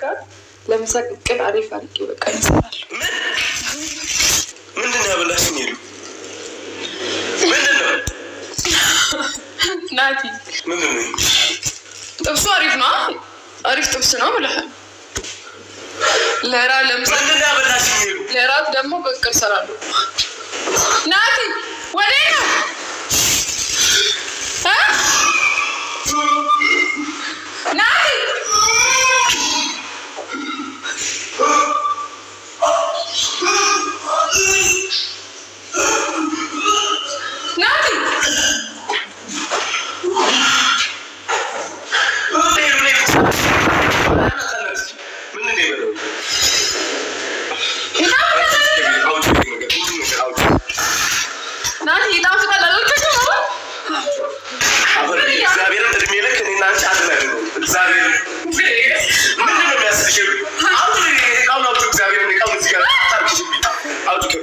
ጋር ለምሳ ቅቅል አሪፍ አድርጌ በቃ ይሰራል። ምንድን ነው ያበላሽኝ? ሄዱ ምንድን ነው ናቲ ምንድን ነው? ጥብሱ አሪፍ ነው፣ አሪፍ ጥብስ ነው ብለሃል። ለራ ለምሳ ምንድን ነው ያበላሽኝ? ሄዱ ለራት ደግሞ ቅቅል እሰራለሁ። ናቲ ወዴት ነው እ? ናቲ ናቲ ምንድን ነው የበላው? ይጣፍጣል። አውጪ ነገር፣ ምንድን ነው አውጪ። ናቲ ይጣፍጣል አልወደድኩም? አሁን እግዚአብሔርን እድሜ ልክ እኔና አንቺ አትናገሩ። እግዚአብሔር ምንድን ነው የሚያስልሽ? ሄዱ አውጪ፣ እቃውን አውጪ። እግዚአብሔርን እቃውን እዚህ ጋር ታርኪሽብኝ። አውጪ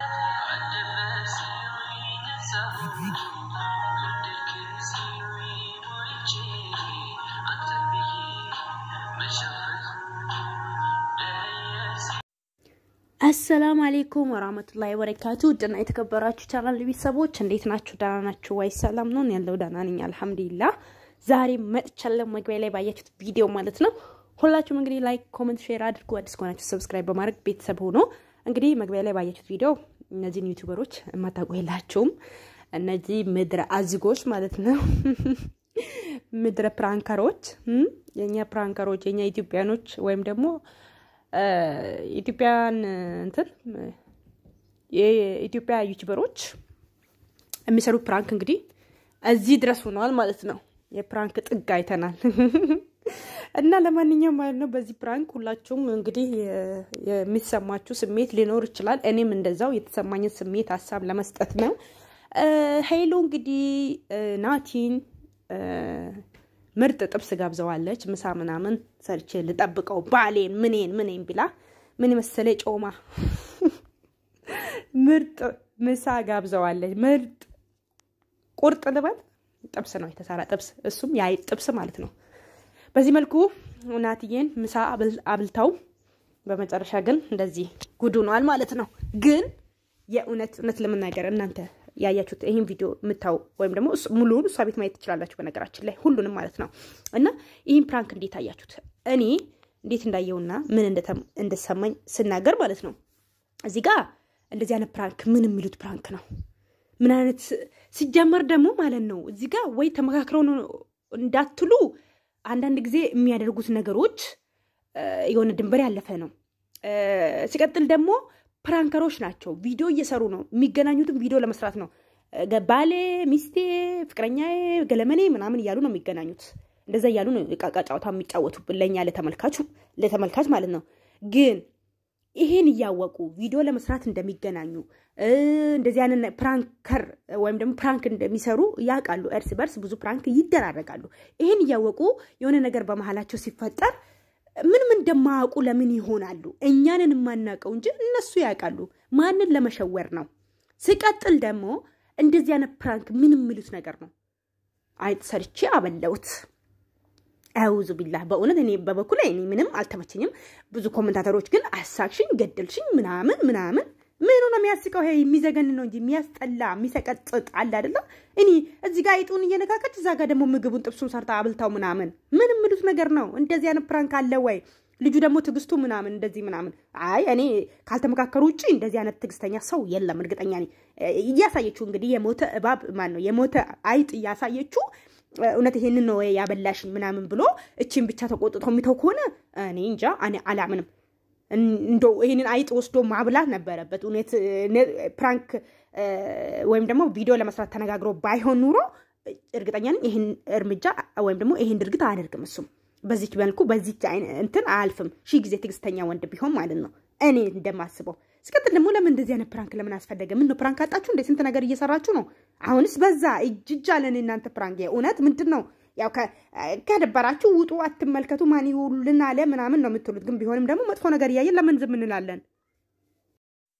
አሰላሙ አሌይኩም ወራህመቱላሂ ወበረካቱ ውድና የተከበራችሁ ቻናል ቤተሰቦች እንዴት ናችሁ? ደህና ናችሁ ወይ? ሰላም ነው ያለው ደህና ነኝ አልሐምዱሊላህ። ዛሬ መጥቻለሁ። መግቢያ ላይ ባያችሁት ቪዲዮ ማለት ነው። ሁላችሁም እንግዲህ ላይክ፣ ኮመንት፣ ሼር አድርጉ። አዲስ ከሆናችሁ ሰብስክራይብ በማድረግ ቤተሰብ ሆኖ እንግዲህ መግቢያ ላይ ባያችሁት ቪዲዮ እነዚህን ዩቲዩበሮች የማታውቁ የላችሁም። እነዚህ ምድረ አዝጎች ማለት ነው ምድረ ፕራንከሮች እም፣ የእኛ ፕራንከሮች የእኛ ኢትዮጵያኖች ወይም ደግሞ ኢትዮጵያን እንትን የኢትዮጵያ ዩቲዩበሮች የሚሰሩት ፕራንክ እንግዲህ እዚህ ድረስ ሆነዋል ማለት ነው። የፕራንክ ጥግ አይተናል እና ለማንኛውም ማለት ነው በዚህ ፕራንክ ሁላችሁም እንግዲህ የሚሰማችሁ ስሜት ሊኖር ይችላል። እኔም እንደዛው የተሰማኝን ስሜት ሀሳብ ለመስጠት ነው። ሄሎ እንግዲህ ናቲን ምርጥ ጥብስ ጋብዘዋለች። ምሳ ምናምን ሰርቼ ልጠብቀው ባሌን ምኔን ምኔን ብላ ምን መሰለ ጮማ ምርጥ ምሳ ጋብዘዋለች። ምርጥ ቁርጥ ልበል ጥብስ ነው የተሰራ ጥብስ፣ እሱም የአይጥ ጥብስ ማለት ነው። በዚህ መልኩ ናትዬን ምሳ አብልተው በመጨረሻ ግን እንደዚህ ጉዱ ነዋል ማለት ነው። ግን የእውነት እውነት ለመናገር እናንተ ያያችሁት ይህን ቪዲዮ የምታው ወይም ደግሞ ሙሉውን እሷ ቤት ማየት ትችላላችሁ። በነገራችን ላይ ሁሉንም ማለት ነው። እና ይህን ፕራንክ እንዴት አያችሁት? እኔ እንዴት እንዳየውና ምን እንደተሰማኝ ስናገር ማለት ነው። እዚህ ጋር እንደዚህ አይነት ፕራንክ ምን የሚሉት ፕራንክ ነው? ምን አይነት ሲጀመር ደግሞ ማለት ነው እዚህ ጋር ወይ ተመካክረው ነው እንዳትሉ አንዳንድ ጊዜ የሚያደርጉት ነገሮች የሆነ ድንበር ያለፈ ነው። ሲቀጥል ደግሞ ፕራንከሮች ናቸው። ቪዲዮ እየሰሩ ነው። የሚገናኙትም ቪዲዮ ለመስራት ነው። ባሌ፣ ሚስቴ፣ ፍቅረኛዬ፣ ገለመኔ ምናምን እያሉ ነው የሚገናኙት። እንደዛ እያሉ ነው ቃቃ ጨዋታ የሚጫወቱብን ለእኛ ለተመልካቹ ለተመልካች ማለት ነው። ግን ይሄን እያወቁ ቪዲዮ ለመስራት እንደሚገናኙ እንደዚህ አይነት ፕራንከር ወይም ደግሞ ፕራንክ እንደሚሰሩ ያውቃሉ። እርስ በርስ ብዙ ፕራንክ ይደራረጋሉ። ይሄን እያወቁ የሆነ ነገር በመሀላቸው ሲፈጠር ምንም እንደማያውቁ ለምን ይሆናሉ? እኛንን የማናውቀው እንጂ እነሱ ያውቃሉ። ማንን ለመሸወር ነው? ሲቀጥል ደግሞ እንደዚህ አይነት ፕራንክ ምን የሚሉት ነገር ነው? አይጥ ሰርቼ አበላሁት። አውዙ ቢላህ በእውነት እኔ በበኩል እኔ ምንም አልተመቸኝም። ብዙ ኮመንታተሮች ግን አሳክሽኝ፣ ገደልሽኝ ምናምን ምናምን ምኑ ነው የሚያስቀው? ይሄ የሚዘገን ነው እንጂ የሚያስጠላ የሚሰቀጥጥ አለ አይደለም። እኔ እዚህ ጋር አይጡን እየነካከች እዛ ጋር ደግሞ ምግቡን ጥብሱን ሰርታ አብልታው ምናምን ምን የምሉት ነገር ነው? እንደዚህ አይነት ፕራንክ አለ ወይ? ልጁ ደግሞ ትዕግስቱ ምናምን እንደዚህ ምናምን። አይ እኔ ካልተመካከሩ ውጭ እንደዚህ አይነት ትዕግስተኛ ሰው የለም። እርግጠኛ ነኝ። እያሳየችው እንግዲህ የሞተ እባብ ማን ነው የሞተ አይጥ እያሳየችው እውነት ይሄንን ነው ያበላሽኝ ምናምን ብሎ እቺን ብቻ ተቆጥቶ የሚተው ከሆነ እኔ እንጃ እኔ አላምንም። እንደው ይህንን አይጥ ወስዶ ማብላት ነበረበት። እውነት ፕራንክ ወይም ደግሞ ቪዲዮ ለመስራት ተነጋግሮ ባይሆን ኑሮ እርግጠኛ ነኝ ይህን እርምጃ ወይም ደግሞ ይህን ድርጊት አያደርግም። እሱም በዚች መልኩ በዚች እንትን አያልፍም። ሺህ ጊዜ ትዕግስተኛ ወንድ ቢሆን ማለት ነው እኔ እንደማስበው። ሲቀጥል ደግሞ ለምን እንደዚህ አይነት ፕራንክ ለምን አስፈለገ? ምን ነው ፕራንክ አጣችሁ እንደ ስንት ነገር እየሰራችሁ ነው። አሁንስ በዛ እጅጅ አለን እናንተ ፕራንክ። እውነት ምንድን ነው ያው ከደበራችሁ ውጡ፣ አትመልከቱ፣ ማን ይውልን አለ ምናምን ነው የምትሉት። ግን ቢሆንም ደግሞ መጥፎ ነገር እያየን ለምን ዝም እንላለን?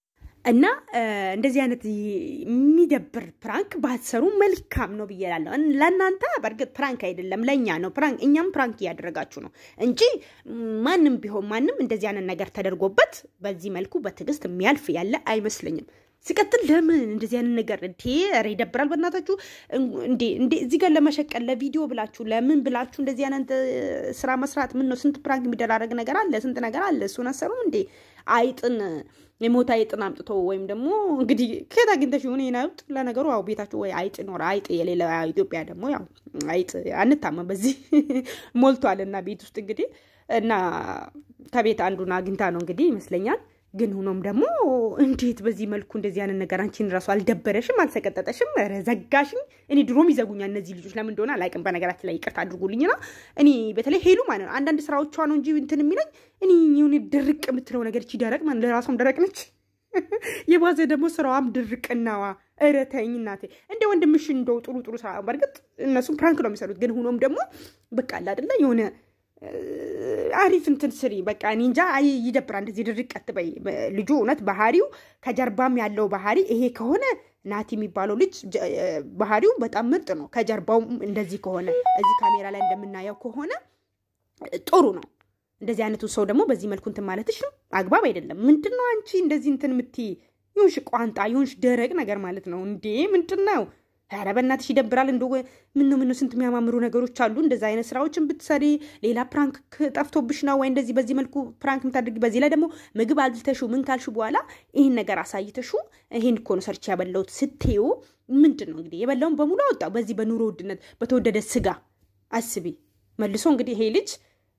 እና እንደዚህ አይነት የሚደብር ፕራንክ ባትሰሩ መልካም ነው ብዬ እላለሁ። ለእናንተ በእርግጥ ፕራንክ አይደለም፣ ለእኛ ነው ፕራንክ። እኛም ፕራንክ እያደረጋችሁ ነው እንጂ ማንም ቢሆን ማንም እንደዚህ አይነት ነገር ተደርጎበት በዚህ መልኩ በትዕግስት የሚያልፍ ያለ አይመስለኝም። ሲቀጥል ለምን እንደዚህ አይነት ነገር እንዴ? ኧረ ይደብራል። በእናታችሁ እንዴ እንዴ እዚህ ጋር ለመሸቀል ለቪዲዮ ብላችሁ ለምን ብላችሁ እንደዚህ አይነት ስራ መስራት ምን ነው? ስንት ፕራንክ የሚደራረግ ነገር አለ፣ ስንት ነገር አለ። እሱን አሰሩም እንዴ? አይጥን የሞት አይጥን አምጥቶ ወይም ደግሞ እንግዲህ ከየት አግኝተሽ ይሁን ይህን አይጥ። ለነገሩ ያው ቤታችሁ ወይ አይጥ ይኖር አይጥ የሌለ ኢትዮጵያ ደግሞ ያው አይጥ አንታመም በዚህ ሞልቷል። እና ቤት ውስጥ እንግዲህ እና ከቤት አንዱን አግኝታ ነው እንግዲህ ይመስለኛል ግን ሆኖም ደግሞ እንዴት በዚህ መልኩ እንደዚህ አይነት ነገር አንቺን ራሱ አልደበረሽም? አልሰቀጠጠሽም? ኧረ ዘጋሽኝ። እኔ ድሮም ይዘጉኛል እነዚህ ልጆች ለምን እንደሆነ አላውቅም። በነገራችን ላይ ይቅርታ አድርጉልኝና እኔ በተለይ ሄሉ ማለት ነው አንዳንድ ስራዎቿ ነው እንጂ እንትን የሚለኝ እኔ የሆነ ድርቅ የምትለው ነገር እቺ ደረቅ ማለት ለራሷም ደረቅ ነች። የባዘ ደግሞ ስራዋም ድርቅናዋ። ኧረ ተይኝ እናቴ። እንደ ወንድምሽ እንደው ጥሩ ጥሩ ስራ በእርግጥ እነሱም ፕራንክ ነው የሚሰሩት። ግን ሆኖም ደግሞ በቃ አለ አይደለ የሆነ አሪፍ እንትን ስሪ። በቃ እኔ እንጃ ይደብራል። እንደዚህ ድርቅ አትበይ። ልጁ እውነት ባህሪው ከጀርባም ያለው ባህሪ ይሄ ከሆነ ናቲ የሚባለው ልጅ ባህሪው በጣም ምርጥ ነው። ከጀርባው እንደዚህ ከሆነ እዚህ ካሜራ ላይ እንደምናየው ከሆነ ጥሩ ነው። እንደዚህ አይነቱ ሰው ደግሞ በዚህ መልኩ እንትን ማለትሽ አግባብ አይደለም። ምንድን ነው አንቺ እንደዚህ እንትን የምትይ? ይሁንሽ ቋንጣ ይሁንሽ ደረቅ ነገር ማለት ነው እንዴ! ምንድን ነው? ኧረ በእናትሽ ይደብራል። እንደ ምነው ምነው ስንት የሚያማምሩ ነገሮች አሉ። እንደዚ አይነት ስራዎችን ብትሰሪ ሌላ ፕራንክ ጠፍቶብሽ ነው ወይ እንደዚህ በዚህ መልኩ ፕራንክ የምታደርጊ? በዚህ ላይ ደግሞ ምግብ አልተሹ ምን ካልሹ በኋላ ይህን ነገር አሳይተሹ ይህን እኮ ነው ሰርቼ ያበላሁት ስትዩ ምንድን ነው እንግዲህ የበላውን በሙሉ አወጣው። በዚህ በኑሮ ውድነት በተወደደ ስጋ አስቢ። መልሶ እንግዲህ ይሄ ልጅ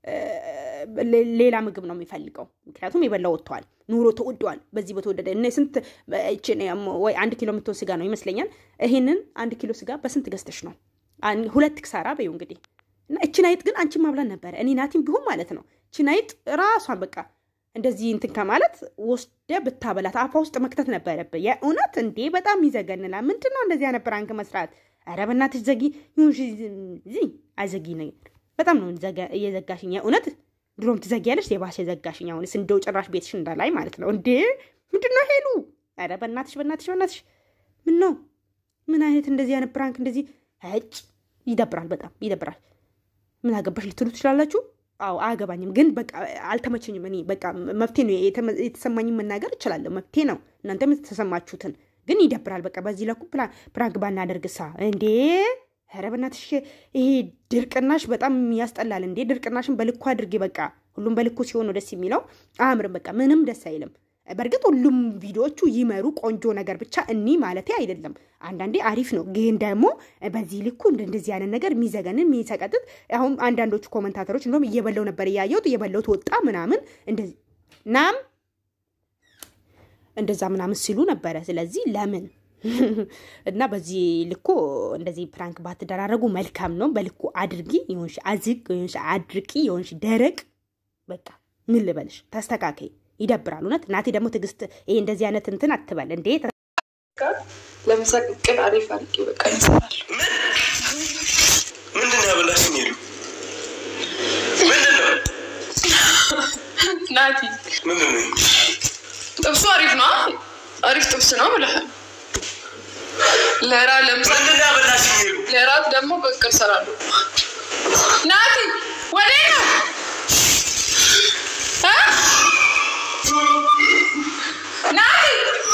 ሌላ ምግብ ነው የሚፈልገው። ምክንያቱም የበላው ወጥተዋል፣ ኑሮ ተወደዋል። በዚህ በተወደደ እነ ስንት ወይ አንድ ኪሎ የምትሆን ስጋ ነው ይመስለኛል። ይሄንን አንድ ኪሎ ስጋ በስንት ገዝተሽ ነው? ሁለት ክሳራ በይው እንግዲህ እና እችን አይጥ ግን አንቺን ማብላት ነበረ። እኔ ናቲም ቢሆን ማለት ነው እችን አይጥ ራሷን በቃ እንደዚህ እንትን ከማለት ወስደ ብታበላት አፋ ውስጥ መክተት ነበረብህ። የእውነት እንዴ በጣም ይዘገንላል። ምንድን ነው እንደዚህ አይነት ፕራንክ መስራት? ኧረ በእናትሽ ዘጊ ይሁን ዚ አዘጊ ነገር በጣም ነው እየዘጋሽኝ። የእውነት ድሮም ትዘጊያለሽ፣ የባሰ ዘጋሽኝ። አሁንስ እንደው ጭራሽ ቤትሽ እንዳላይ ማለት ነው እንዴ! ምንድን ነው ሄሉ? ኧረ በእናትሽ በእናትሽ በእናትሽ ምን ነው? ምን አይነት እንደዚህ አይነት ፕራንክ እንደዚህ ጭ ይደብራል፣ በጣም ይደብራል። ምን አገባሽ ልትሉ ትችላላችሁ። አዎ አያገባኝም፣ ግን በቃ አልተመቸኝም። እኔ በቃ መብቴ ነው የተሰማኝም መናገር እችላለሁ፣ መብቴ ነው። እናንተም የተሰማችሁትን ግን ይደብራል። በቃ በዚህ ለኩ ፕራንክ ባናደርግሳ እንዴ ኧረ በእናትሽ ይሄ ድርቅናሽ በጣም ያስጠላል። እንዴ ድርቅናሽን በልኩ አድርጌ። በቃ ሁሉም በልኩ ሲሆን ነው ደስ የሚለው። አያምርም። በቃ ምንም ደስ አይልም። በእርግጥ ሁሉም ቪዲዮዎቹ ይመሩ ቆንጆ ነገር ብቻ እኒ ማለቴ አይደለም። አንዳንዴ አሪፍ ነው፣ ግን ደግሞ በዚህ ልኩ እንደዚህ አይነት ነገር የሚዘገንን የሚሰቀጥጥ አሁን አንዳንዶቹ ኮመንታተሮች እንደውም እየበለው ነበር እያየሁት እየበለውት ወጣ ምናምን እንደዚህ ናም እንደዛ ምናምን ሲሉ ነበረ። ስለዚህ ለምን እና በዚህ ልኮ እንደዚህ ፕራንክ ባትደራረጉ መልካም ነው። በልኩ አድርጊ። የሆንሽ አዝግ፣ የሆንሽ አድርቂ፣ የሆንሽ ደረቅ። በቃ ምን ልበልሽ፣ ተስተካከይ። ይደብራል እውነት። ናቴ ደግሞ ትዕግስት፣ ይሄ እንደዚህ አይነት እንትን አትበል እንዴ። ለምሳሌ ቅል አሪፍ አድርጌ በቃ ይሰራል። ምንድን ነው ያበላሽኝ? ሄሉ ምንድን ነው ናቲ ምንድን ነው? ጥብሱ አሪፍ ነው፣ አሪፍ ጥብስ ነው ብለሃል። ለራ ለምሳሌ ምንድን ነው ያበላሽኝ? ሄሉ ለራት ደግሞ ቅቅል እሰራለሁ። ናቲ ወዴት ነው እ ናቲ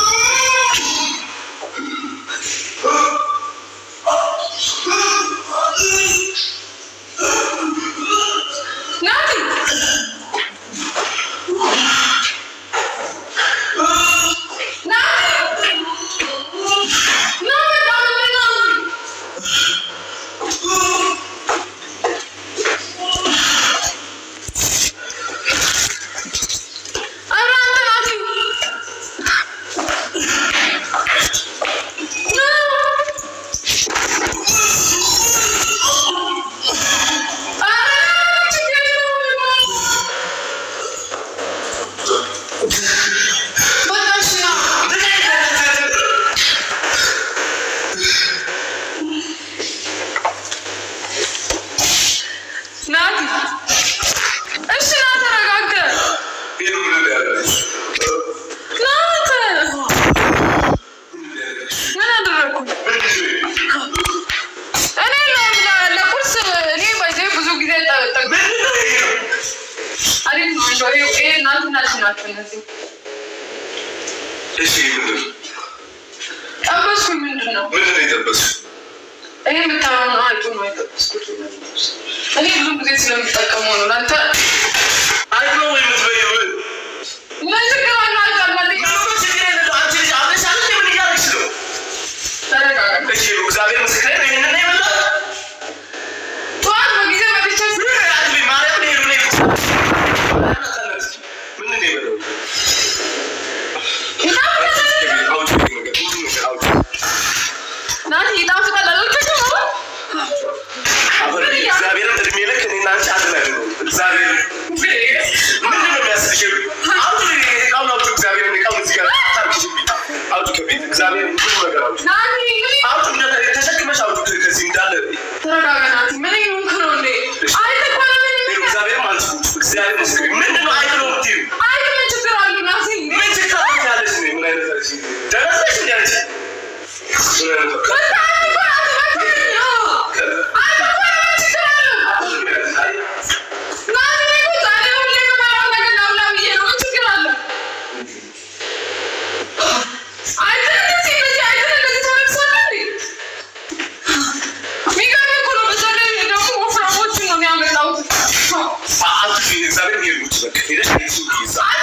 ናቲ ናቲ ና በቃ ምንድን ነው? ኧረ አንተ ናቲ ኧረ ችግር የለውም በቃ እሺ ና ናቲ እሺ ና ተረጋጋ ሄሉ ምንድን ነው ያበላሽኝ? ና አንተ ይሄ እናንትና ልጅ ናቸው እነዚህ። እሺ ምንድን ነው ጠበስኩኝ ምንድን ነው? ምንድን ነው የጠበስኩት? ይሄ የምታየው ነው አይቶ ነው የጠበስኩት። እኔ ብዙ ጊዜ ስለምጠቀመው ነው። ለአንተ አይት ነው ወይ የምትበይው? ምን ችግር አለው? አይታማልኝ ምንም ችግር የለም። አንቺ ልጅ አብረሻል እንዴ? ምን እያደረግሽ ነው? ተረጋጋ። እሺ እግዚአብሔር ምስክሬ ነው። ይሄንን ነው የበላሁት። ጠዋት በጊዜ መጥቼ ምን አትበይ፣ ማርያም ነው ይሄንን ነው የበላሁት። ምንድን ነው የበላሁት? አውጪ ነገር ሁሉ ነገር አውጪ። ናቲ ይጣፍጣል አልወደድኩም። አሁን እግዚአብሔርን እድሜ ልክ እኔና አንቺ አትናገሩም። እግዚአብሔር ምንድን ነው የሚያስልሽ? አውጪ እቃውን አውጪ። እግዚአብሔርን እቃውን እዚህ ጋር አታርክሽብኝ። አውጪ ከቤት እግዚአብሔርን ብዙ ነገር አውጪ። ናቲ እንግዲህ አውጪ እንደ- ተሸክመሽ አውጪ ከዚህ እንዳለ ተረጋጋ ናቲ። ምን እየሆንክ ነው እንዴ? አይተህ እኮ ነው ምን ይኸው እግዚአብሔርን ማለት ነው። እግዚአብሔር ምስክሬ ምንድን ነው አይት ነው የምትይው? አይተህ ምን ችግር አለው ናቲ? ምን ችግር አለ ያለሽ ነው? ምን አይነት ነሽ? ደህና ነሽ እንዴ አንቺ? ምን አይነት ነው? በጣም እኮ አትበክልኝ። አይተህ እኮ ነው ምን ችግር አለው? ናቲ እኔ እኮ ዛሬ ሁሌ የምበላውን ነገር ላብላ ብዬ ነው። ምን ችግር አለው? አይተህ እንደዚህ እንደዚህ አይተህ እንደዚህ ተለብሳለህ እንዴ? የሚገርም እኮ ነው። በዛ ላይ ደግሞ ወፍራሞችን ነው የሚያመጣው። አትሽ እግዚአብሔር ይሄድ ውጭ በቃ ሄደሽ ቤት ይዛ